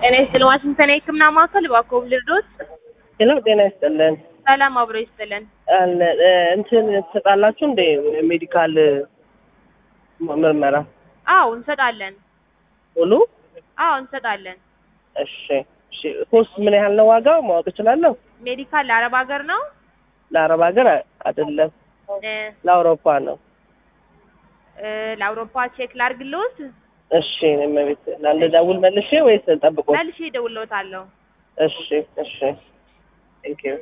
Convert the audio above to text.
ጤና ይስጥልን ዋሽንግተን የህክምና ማዕከል እባክዎ ልርዶት? ሄሎ ጤና ይስጥልን። ሰላም አብሮ ይስጥልን። አለ እ፣ እንትን ትሰጣላችሁ እንደ ሜዲካል ምርመራ አዎ እንሰጣለን። ሙሉ? አዎ እንሰጣለን። እሺ እሺ። ኮስት ምን ያህል ነው ዋጋው ማወቅ እችላለሁ? ሜዲካል ለአረብ ሀገር ነው ለአረብ ሀገር አ- አይደለም እ፣ ለአውሮፓ ነው። እ፣ ለአውሮፓ ቼክ ላርግልዎት? እሺ እኔም ቤት ለአንድ ደውል መልሼ ወይስ ጠብቆ? መልሼ እደውልልዎታለሁ። እሺ እሺ። ቴንክ ዩ